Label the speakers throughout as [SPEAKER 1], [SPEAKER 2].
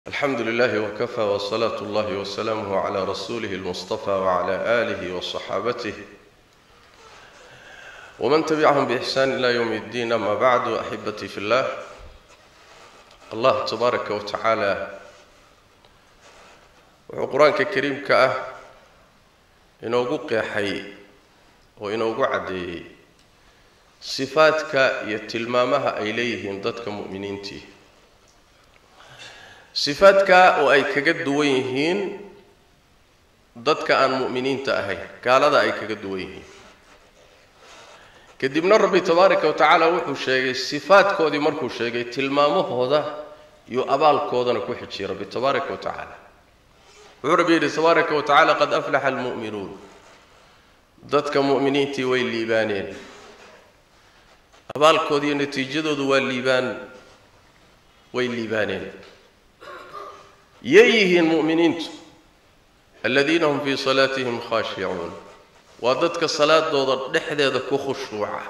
[SPEAKER 1] alxamdu lilahi wkafaa wsalaatu اllahi wsalaamuh cla rasuulih اlmustafa wcla alih wصaxaabatih wman tabicahum bixsaan ila ywm اddiin ama bacdu axibatii fi llah allah tabaaraka wa tacaala wuxuu qur-aanka kariimka ah inoogu qeexay oo inoogu caddeeyey sifaadka iyo tilmaamaha ay leeyihiin dadka mu'miniintii sifaadka oo ay kaga duwan yihiin dadka aan mu'miniinta ahayn gaalada ay kaga duwan yihiin kadibna rabbi tabaaraka wa tacaala wuxuu sheegay sifaadkoodii markuu sheegay tilmaamahooda iyo abaalkoodana ku xijiyay rabbi tabaaraka wa tacaala wuxuu rabbi yidhi tabaaraka wa tacaala qad aflaxa almu'minuun dadka mu'miniintii way liibaaneen abaalkoodiiyo natiijadoodu waa liibaan way liibaaneen yay yihiin mu'miniintu aladiina hum fii salaatihim khaashicuun waa dadka salaadooda dhexdeeda ku khushuuca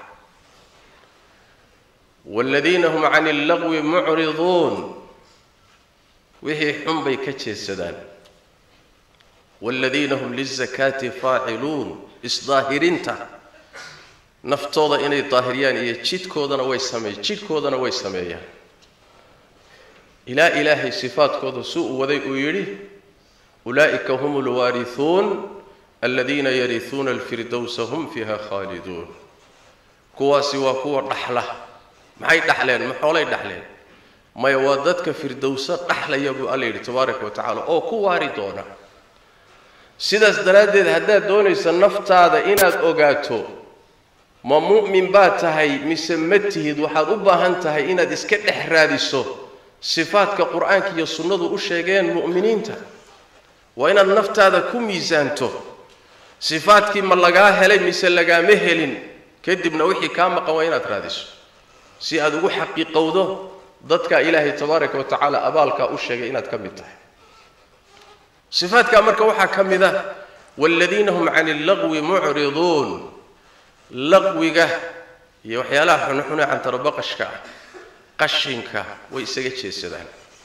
[SPEAKER 1] waaladiina hum cani allagwi mucriduun wixii xun bay ka jeesadaan waaladiina hum lizakaati faaciluun isdaahirinta naftooda inay daahiriyaan iyo jidhkoodana way sameey jidhkoodana way sameeyaan ilaa ilaahay sifaadkooda si uu waday uu yidhi ulaa'ika hum alwaarihuun aladiina yarihuuna alfirdowsa hum fiiha khaaliduun kuwaasi waa kuwa dhaxla maxay dhaxleen ma xoolay dhaxleen maya waa dadka firdowso dhaxlaya buu alla yidhi tabaaraka wa tacaala oo ku waari doona sidaas daraaddeed haddaad doonaysa naftaada inaad ogaato ma mu'min baad tahay mise ma tihid waxaad u baahan tahay inaad iska dhex raadiso sifaadka qur-aanka iyo sunnadu u sheegeen mu'miniinta waa inaad naftaada ku miisaanto sifaadkii ma lagaa helay mise lagaama helin kadibna wixii kaa maqan waa inaad raadiso si aad ugu xaqiiqowdo dadka ilaahay tabaaraka wa tacaala abaalkaa u sheegay inaad ka mid tahay sifaadkaa marka waxaa ka mid a waaladiina hum cani allagwi mucriduun laqwiga iyo waxyaalaha xunxune cantarabaqashka ah qashinka way isaga jeesadaan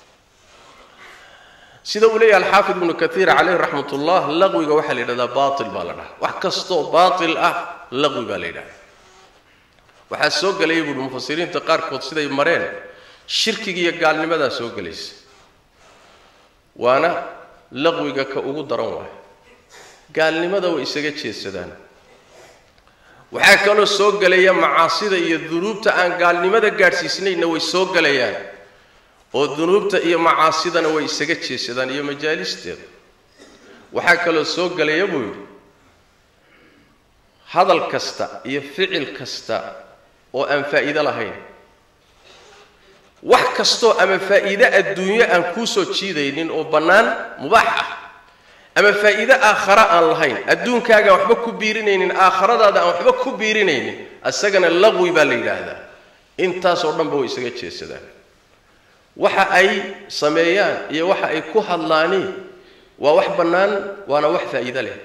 [SPEAKER 1] sida uu leeyahay alxaafid ibnu kaiir caleyh raxmat ullah laqwiga waxaa la yidhahdaa baatil baa la dhaha wax kastoo baatil ah laqwi baa la yidhahda waxaa soo gelaya buuhi mufasiriinta qaarkood siday mareen shirkiga iyo gaalnimadaa soo gelaysa waana laqwiga ka ugu daran waay gaalnimada way isaga jeesadaan waxaa kaloo soo gelaya macaasida iyo dunuubta aan gaalnimada gaadhsiisnayna way soo gelayaan oo dunuubta iyo macaasidana way isaga jeesadaan iyo majaalisteeda waxaa kaloo soo gelaya buu yidhi hadal kasta iyo ficil kasta oo aan faa'iido lahayn wax kastoo ama faa'iide adduunyo aan kuu soo jiidaynin oo bannaan mubaax ah ama faa'iide aakhara aan lahayn adduunkaagaan waxba ku biirinaynin aakhiradaada aan waxba ku biirinaynin isagana laqwi baa la yidhaahdaa intaasoo dhanba way isaga jeesadaan waxa ay sameeyaan iyo waxa ay ku hadlaani waa wax bannaan waana wax faa'iide leh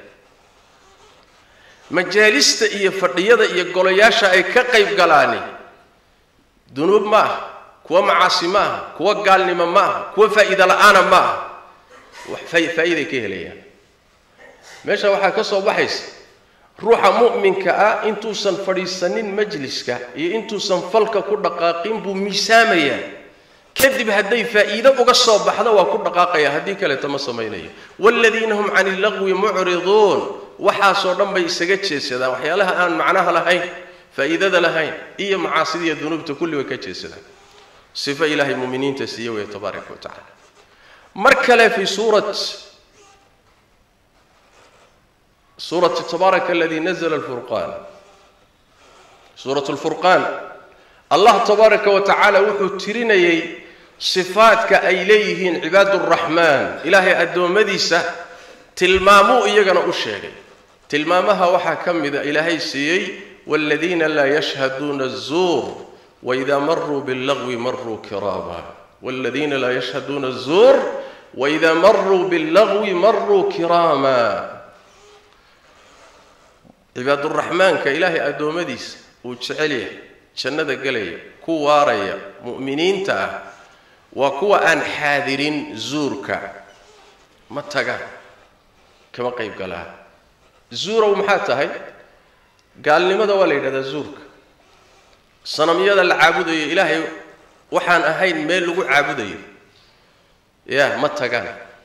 [SPEAKER 1] majaalista iyo fadhiyada iyo golayaasha ay ka qayb galaani dunuub ma aha kuwa macaasi ma aha kuwa gaalnimo ma aha kuwa faa'iide la-aana ma aha faa'iiday ka helayaan meesha waxaa ka soo baxaysa ruuxa mu'minka ah intuusan fadhiisanin majliska iyo intuusan falka ku dhaqaaqin buu miisaamayaa kadib hadday faa'iide uga soo baxdo waa ku dhaqaaqaya haddii kaleeta ma samaynayo waaladiina hum cani illagwi mucriduun waxaasoo dhan bay isaga jeesadaan waxyaalaha aan macnaha lahayn faa'iidada lahayn iyo macaasida iyo dunuubta kulli way ka jeesadaan sifo ilaahay muminiinta siiye weeye tabaaraka wa tacala mar kale fii suurat suurati tabaaraka aladii nazla alfurqaan suurat lfurqaan allah tabaaraka wa tacaala wuxuu tirinayay sifaadka ay leeyihiin cibaad uraxmaan ilaahay addoommadiisa tilmaamuu iyagana u sheegay tilmaamaha waxaa ka mida ilaahay siiyey waaladiina laa yashhaduuna azuur waidaa maruu billagwi maruu kiraama waaladiina laa yashhaduuna azuur waidaa maruu billagwi maruu kiraama cibaaduraxmaanka ilaahay addoommadiisa uu jecel yahay jannada gelaya ku waaraya mu'miniinta ah waa kuwa aan xaadirin zuurka ma tagaan kama qayb galaan zuurow maxaa tahay gaalnimada waa la yidhahdaa zuurka sanamyada la caabudayo ilaahay waxaan ahayn meel lagu caabudayo ya ma tagaan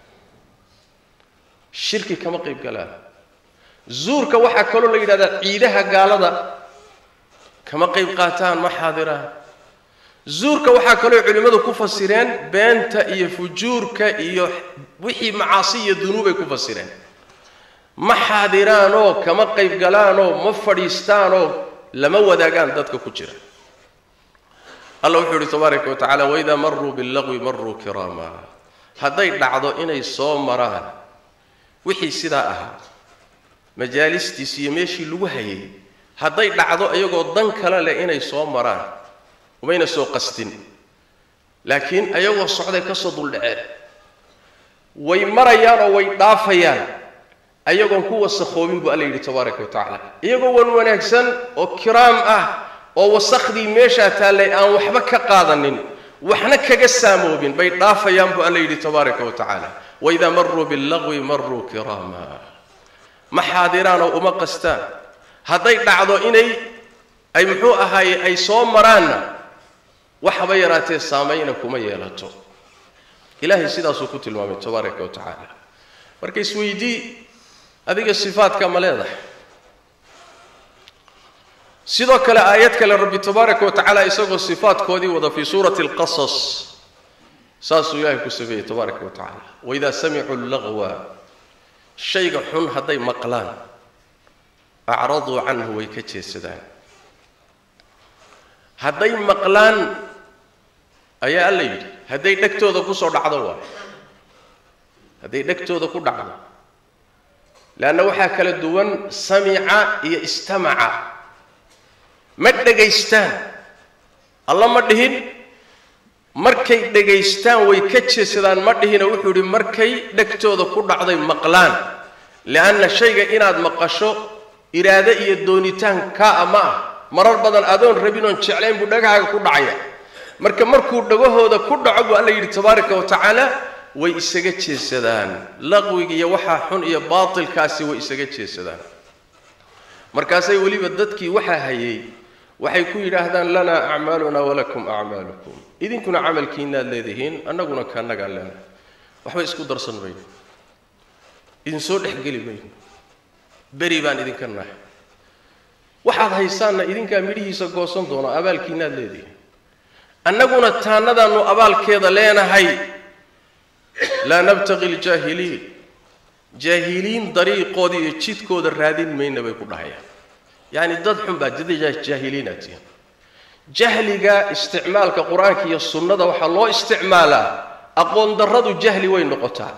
[SPEAKER 1] shirki kama qayb galaan zuurka waxaa kaloo la yidhahdaa ciidaha gaalada kama qayb qaataan ma xaadiraan zuurka waxaa kaloo culimmadu ku fasireen beenta iyo fujuurka iyo wixii macaasi iyo dunuubay ku fasireen ma xaadiraanoo kama qayb galaanoo ma fadhiistaanoo lama wadaagaan dadka ku jira alla wuxuu ihi tabaaraka wa tacala waidaa maruu billaqwi maruu kiraama hadday dhacdo inay soo maraan wixii sidaa ahaa majaalistiis iyo meeshii lagu hayay hadday dhacdo iyagoo dan kale leh inay soo maraan umayna soo qastin laakiin ayagoo socday ka soo duldhaceen way marayaan oo way dhaafayaan ayagoon ku wasakhoobin buu alla yidhi tabaaraka wa tacaala iyagoo wan wanaagsan oo kiraam ah oo wasakhdii meeshaa taallay aan waxba ka qaadanin waxna kaga saamoobin bay dhaafayaan buu alla yidhi tabaaraka wa tacaala waidaa maruu billaqwi maruu kiraama ma xaadiraanoo uma qastaan hadday dhacdo inay ay muxuu ahaaye ay soo maraanna waxaba yaraatee saamayna kuma yeelato ilaahay sidaasuu ku tilmaamay tabaaraka wa tacaala marka isweydii adiga sifaadka ma leedahay sidoo kale aayad kale rabbi tabaaraka wa tacaala isagoo sifaadkoodii wada fii suurati alqasas saasuu ilaahay ku sameeyey tabaaraka wa tacaala waidaa samicuu lagwa shayga xun hadday maqlaan acraduu canhu way ka jeesadaan hadday maqlaan ayaa alla yidhi hadday dhegtooda kusoo dhacdo waay hadday dhegtooda ku dhacdo leanna waxaa kala duwan samica iyo istamaca ma dhegaystaan alla ma dhihin markay dhegaystaan way ka jeesadaan ma dhihina wuxuu yidhi markay dhegtooda ku dhacday maqlaan lianna shayga inaad maqasho iraade iyo doonitaan kaa ma ah marar badan adoon rabin oon jeclayn buu dhagahaaga ku dhacaya marka markuu dhagahooda ku dhaco buu alla yidhi tabaaraka wa tacaala way isaga jeesadaan laqwiga iyo waxaa xun iyo baatilkaasi way isaga jeesadaan markaasay weliba dadkii waxaa hayay waxay ku yidhaahdaan lanaa acmaaluna walakum acmaalukum idinkuna camalkiinaad leedihiin annaguna kaannagaan leenahay waxba isku darsan mayno idinsoo dhexgeli mayno beri baan idinka nahay waxaad haysaanna idinkaa midhihiisa goosan doona abaalkiinaad leedihiin annaguna taannadaannu abaalkeeda leenahay laa nabtaqi ljaahiliin jaahiliin dariiqooda iyo jidkooda raadin mayna bay ku dhahayaan yacni dad xun baa dad jaahiliinaad tihiin jahliga isticmaalka qur-aanka iyo sunnada waxaa loo isticmaalaa aqoon darradu jahli way noqotaa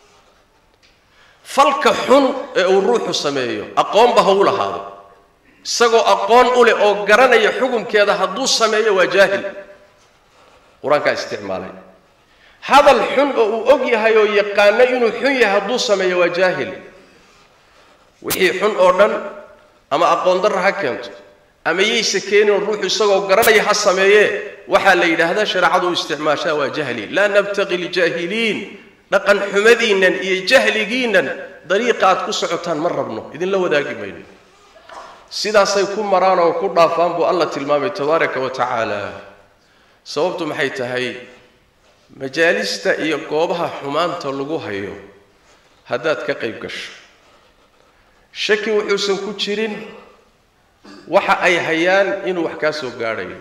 [SPEAKER 1] falka xun ee uu ruuxu sameeyo aqoonba ha u lahaado isagoo aqoon u leh oo garanaya xukunkeeda hadduu sameeyo waa jaahil qur-aankaa isticmaalay hadal xun oo uu og yahay oo yaqaano inuu xun yahay hadduu sameeyo waa jaahil wixii xun oo dhan ama aqoon darra ha keento ama yayse keeninoo ruuxu isagoo garanaya ha sameeyee waxaa la yidhaahdaa shareecadu u isticmaashaa waa jahli laa nabtaqi ljaahiliin dhaqan xumadiinnan iyo jahligiinnan dariiqa aad ku socotaan ma rabno idinla wadaagi mayno sidaasay ku maraan oo ku dhaafaan buu alla tilmaamay tabaaraka wa tacaala sababtu maxay tahay majaalista iyo goobaha xumaanta lagu hayo haddaad ka qayb gasho shaki wuxuusan ku jirin waxa ay hayaan inuu wax kaa soo gaadhayo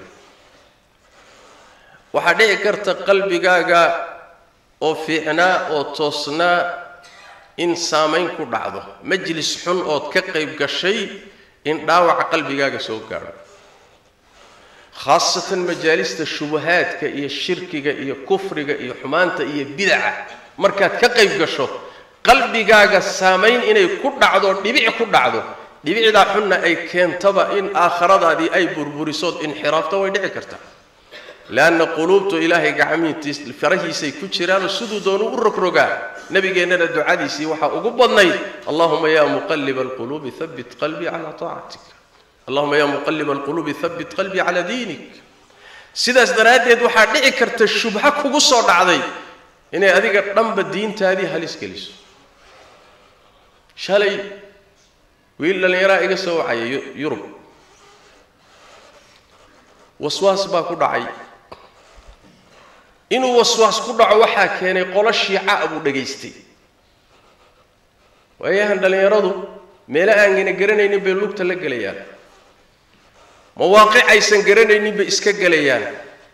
[SPEAKER 1] waxaa dhici karta qalbigaaga oo fiicnaa oo toosnaa in saamayn ku dhacdo majlis xun ood ka qayb gashay in dhaawaca qalbigaaga soo gaadho khaasatan majaalista shubahaadka iyo shirkiga iyo kufriga iyo xumaanta iyo bidaca markaad ka qayb gasho qalbigaaga saamayn inay ku dhacdo dhibic ku dhacdo dhibicdaa xunna ay keentaba in aakhiradaadii ay burburisood inxiraafto way dhici kartaa leanna quluubtu ilaahay gacmiintiis farahiisay ku jiraanoo siduu doonu u rogrogaa nabigeennana ducadiisii waxaa ugu badnayd allahuma ya muqaliba alquluubi habit qalbii calaa taacatik allahuma ya muqaliba alquluubi habit qalbii calaa diinik sidaas daraaddeed waxaa dhici karta shubho kugu soo dhacday inay adiga dhanba diintaadii halis geliso shalay wiil dhallinyaraa iga soo wacaya yurub waswaas baa ku dhacay inuu waswaas ku dhaco waxaa keenay qolo shiica buu dhegaystay waayahan dhallinyaradu meelo aangana garanaynin bay lugta la gelayaan mawaaqic aysan garanaynin bay iska gelayaan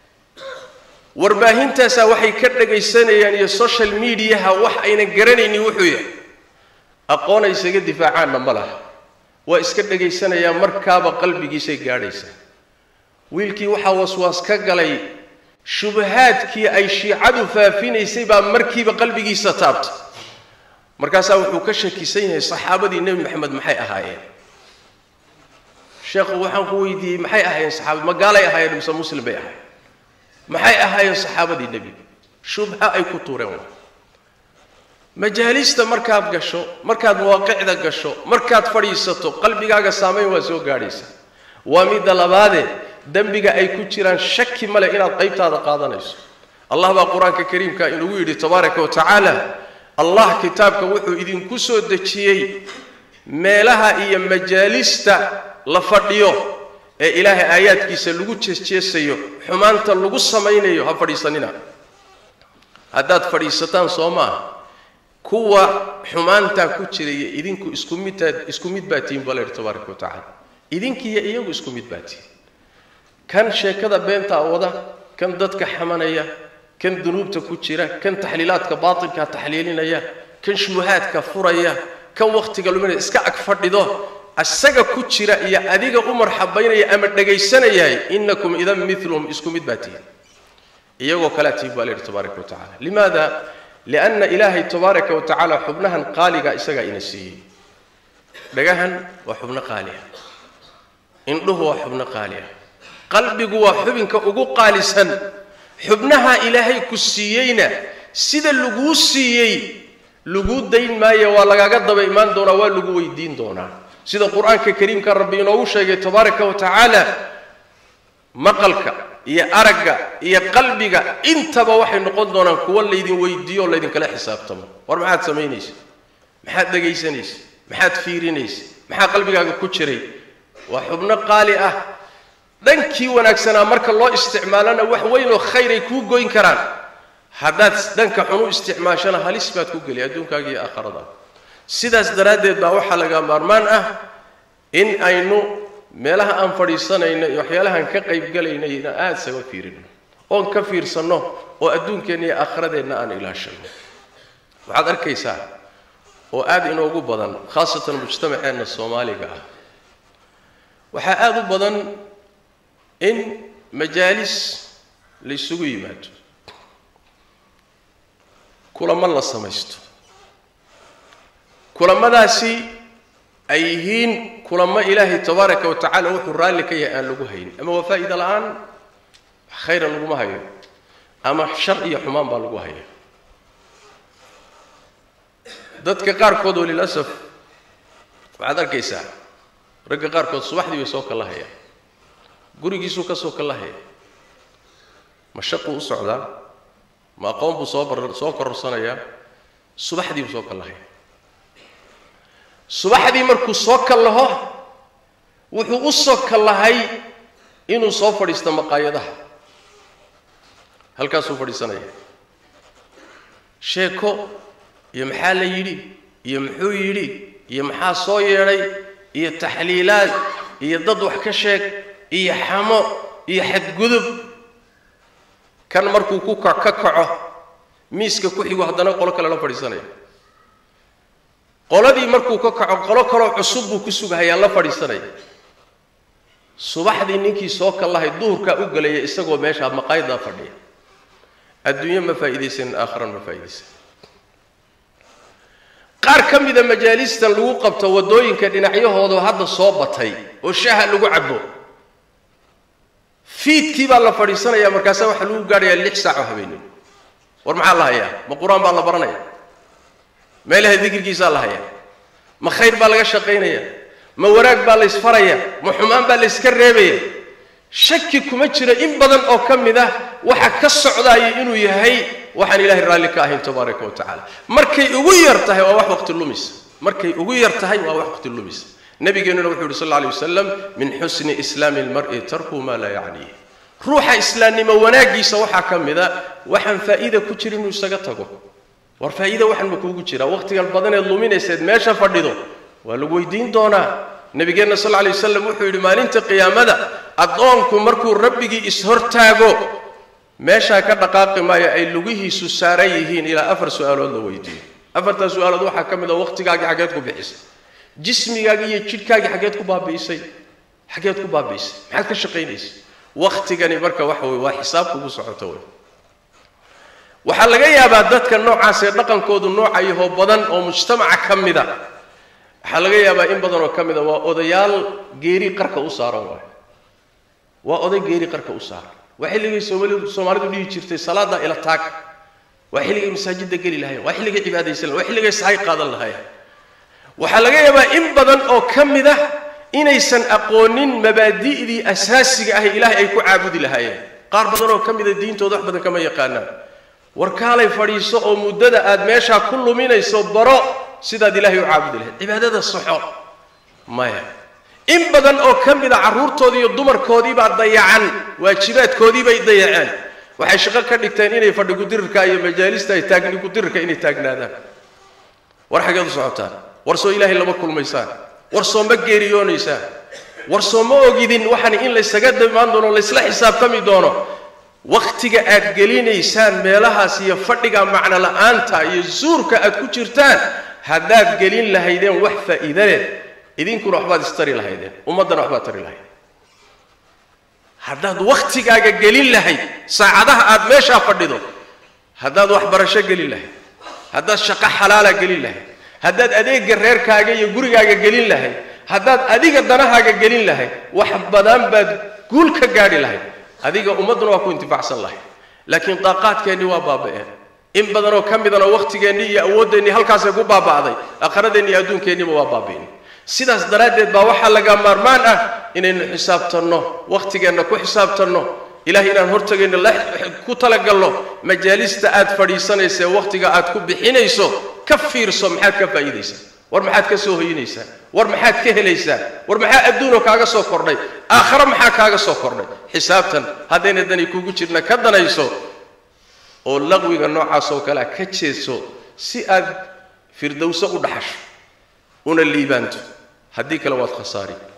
[SPEAKER 1] warbaahintaasaa waxay ka dhagaysanayaan iyo social mediaha wax aynan garanaynin wuxuu yahay aqoon ay isaga difaacaanna ma laha waa iska dhagaysanayaan markaaba qalbigiisay gaadhaysaa wiilkii waxaa waswaas ka galay shubahaadkii ay shiicadu faafinaysay baa markiiba qalbigiisa taabtay markaasaa wuxuu ka shakisan yahay saxaabadii nebi maxamed maxay ahaayeen sheekhu waxaan ku weydiiyey maxay ahaayeen saxaabad ma gaalay ahaayeen mise muslim bay ahaayeen maxay ahaayeen saxaabadii nebiga shubha ay ku tuureen waa majaalista markaad gasho markaad mawaaqicda gasho markaad fadhiisato qalbigaaga saamayn waa soo gaadhaysaa waa midda labaadee dembiga ay ku jiraan shaki male inaad qaybtaada qaadanayso allah baa qur-aanka kariimka inugu yidhi tabaaraka wa tacaala allah kitaabka wuxuu idinku soo dejiyey meelaha iyo majaalista la fadhiyo ee ilaahay aayaadkiisa lagu jeesjeesayo xumaanta lagu samaynayo ha fadhiisanina haddaad fadhiisataan soo maaha kuwa xumaantaa ku jiraya idinku isku midtaad isku mid baa tihin baa la yidhi tabaaraka wa tacaala idinkiiyo iyagu isku mid baa tihin kan sheekada beentaa wada kan dadka xamanaya kan dunuubta ku jira kan taxliilaadka baatilkaa taxliilinaya kan shubahaadka furaya kan wakhtiga luminaya iska ag fadhido isaga ku jira iyo adiga u marxabaynaya ama dhagaysanayahay inakum idan milum isku mid baa tihin iyagoo kalea tihin baa la yidhi tabaaraka wa tacala limaada lianna ilaahay tabaaraka wa tacaala xubnahan qaaliga isagaa ina siiyey dhagahan waa xubno qaali ah indhuhu waa xubno qaali ah qalbigu waa xubinka ugu qaalisan xubnaha ilaahay ku siiyeyna sida laguu siiyey laguu dayn maayo waa lagaaga daba imaan doonaa waa lagu weydiin doonaa sida qur-aanka kariimka rabbi inoogu sheegay tabaaraka wa tacaala maqalka iyo aragga iyo qalbiga intaba waxay noqon doonaan kuwo laydin weydiiyo oo laydinkala xisaabtamo war maxaad samaynaysa maxaad dhegaysanaysa maxaad fiirinaysa maxaa qalbigaaga ku jiray waa xubno qaali ah dhankii wanaagsanaa marka loo isticmaalana wax weyn oo khayr ay kuu goyn karaan haddaad dhanka xun u isticmaashana halis baad ku geli adduunkaaga iyo aakharada sidaas daraaddeed baa waxaa laga maarmaan ah in aynu meelaha aan fadhiisanayno iyo waxyaalahaan ka qaybgalaynayna aada isaga fiirino oon ka fiirsanno oo adduunkeenna iyo aakhiradeenna aan ilaashano waxaad arkaysaa oo aada inoogu badan khaasatan mujtamaceenna soomaaliga ah waxaa aada u badan in majaalis la ysugu yimaado kulamo la samaysto kulamadaasi ay yihiin kulamo ilaahay tabaaraka wa tacaala wuxuu raalli ka yahay aan lagu hayn ama waa faa'iida la-aan khayra laguma hayo ama shar iyo xumaan baa lagu haya dadka qaarkood oo lilasaf waxaad arkaysaa ragga qaarkood subaxdii bay soo kala hayaan gurigiisuu ka soo kala haya ma shaquu u socdaa ma aqoon buu soo bar soo kororsanayaa subaxdii buu soo kala haya subaxdii markuu soo kallaho wuxuu u soo kallahay inuu soo fadhiisto maqaayadaha halkaasuu fadhiisanaya sheeko iyo maxaa la yidhi iyo muxuu yidhi iyo maxaa soo yeedhay iyo taxliilaad iyo dad wax ka sheeg iyo xamo iyo xadgudub kan markuu ku ka ka kaco miiska ku xigo haddana qolo kale la fadhiisanaya qoladii markuu ka kaco qolo kaloo cusub buu ku sugahayaa la fadhiisanaya subaxdii ninkii soo kallahay duhurkaa u gelaya isagoo meeshaa maqaayaddaa fadhiya adduunyo ma faa'iidaysanin aakhiran ma faa'iidaysan qaar ka mida majaalistan lagu qabto waddooyinka dhinacyahooda hadda soo batay oo shaha lagu cabo fiidkii baa la fadhiisanaya markaasaa waxaa lagu gaadhayaa lix saac oo habeenimo war maxaa la hayaa ma qur-aan baa la baranaya meelaha dikrigiisaa la hayaa ma khayr baa laga shaqaynaya ma wanaag baa la ysfaraya ma xumaan baa la yska reebaya shaki kuma jiro in badan oo ka mid ah waxa ka socdaaya inuu yahay waxaan ilaahay raalli ka ahayn tabaaraka wa tacaala markay ugu yar tahay waa wax waqti lumisa markay ugu yar tahay waa wax waqti lumisa nabigeennuna wuxuu yidhi sal alla alay wasalam min xusni islaami lmar'i tarku maa laa yacniih ruuxa islaamnimo wanaaggiisa waxaa ka mid a waxaan faa'iida ku jira inuu isaga tago war faa'iida waxan ma kuugu jira waqtigan badaneed luminayseed meesha fadhido waa lagu weydiin doonaa nabigeenna sal lla lay wasalam wuxuu yidhi maalinta qiyaamada addoonku markuu rabbigii is-hortaago meeshaa ka dhaqaaqi maayo ay lugihiisu saaran yihiin ilaa afar su-aalood la weydiiyo afartaa su-aalood waxaa ka mid a waqtigaagii xaggeed ku bixisay jismigaagii iyo jidhkaagii xaggeed ku baabi'isay xaggeed ku baabi'isay maxaad ka shaqaynaysay waqtigani marka waxa weye waa xisaab kugu socoto wey waxaa laga yaabaa dadka noocaasee dhaqankoodu noocayahoo badan oo mujtamaca ka mida waxaa laga yaabaa in badan oo ka mida waa odayaal geeri qarka u saaran waay waa oday geeri qarka u saaran waa xilligay soomalidu soomaalidu dhihi jirtay salaada ila taag waa xilligay masaajidda geli lahayen waa xilligay cibaadaysan lahayen waa xilligay sahay qaadan lahayen waxaa laga yaabaa in badan oo ka mid ah inaysan aqoonin mabaadi'dii asaasiga ah ilaahay ay ku caabudi lahaayeen qaar badan oo ka mida diintooda wax badan kama yaqaanaan war kaalay fadhiiso oo muddada aad meeshaa ku luminayso baro sidaad ilaahay u caabudi lahayd cibaadada saxo maya in badan oo ka mida carruurtoodii iyo dumarkoodiibaa dayacan waajibaadkoodii bay dayaceen waxay shaqo ka dhigteen inay fadhi kudirirka iyo majaalista ay taagni kudirirka inay taagnaadaan war xageed u socotaan war soo ilaahay lama kulmaysaan war soo ma geeriyoonaysaan war soo ma ogidin waxaan in laysaga dhimaan doono laysla xisaabtami doono wakhtiga aad gelinaysaan meelahaas iyo fadhiga macno la-aanta iyo zuurka aad ku jirtaan haddaad gelin lahaydeen wax faa'iida leh idinkuna waxbaad istari lahaydeen ummaddana waxbaad tari lahayd haddaad wakhtigaaga gelin lahayd saacadaha aad meeshaa fadhido haddaad waxbarasho gelin lahayd haddaad shaqo xalaala gelin lahayd haddaad adeega reerkaaga iyo gurigaaga gelin lahayd haddaad adiga danahaaga gelin lahayd wax badan baad guul ka gaadhi lahayd adiga ummadduna waa ku intifaacsan lahayd laakiin daaqaadkeennii waa baaba'een in badanoo ka midana wakhtigeennii iyo awooddeenii halkaasay ku baaba'day aakhiradeenni iyo adduunkeenniiba waa baabi'in sidaas daraaddeed baa waxaa laga maarmaan ah inaynu xisaabtanno wakhtigeenna ku xisaabtanno ilahay inaan hortagayno ku talagalno majaalista aad fadhiisanaysa ee wakhtiga aad ku bixinayso ka fiirso maxaad ka faa'iidaysaa war maxaad ka soo hoyinaysaa war maxaad ka helaysaa war maxaa adduunoo kaaga soo kordhay aakhare maxaa kaaga soo kordhay xisaabtan haddayna dani kugu jirna ka danayso oo laqwiga noocaas oo kalea ka jeeso si aad firdowso u dhaxasho una liibaanto haddii kale waad khasaari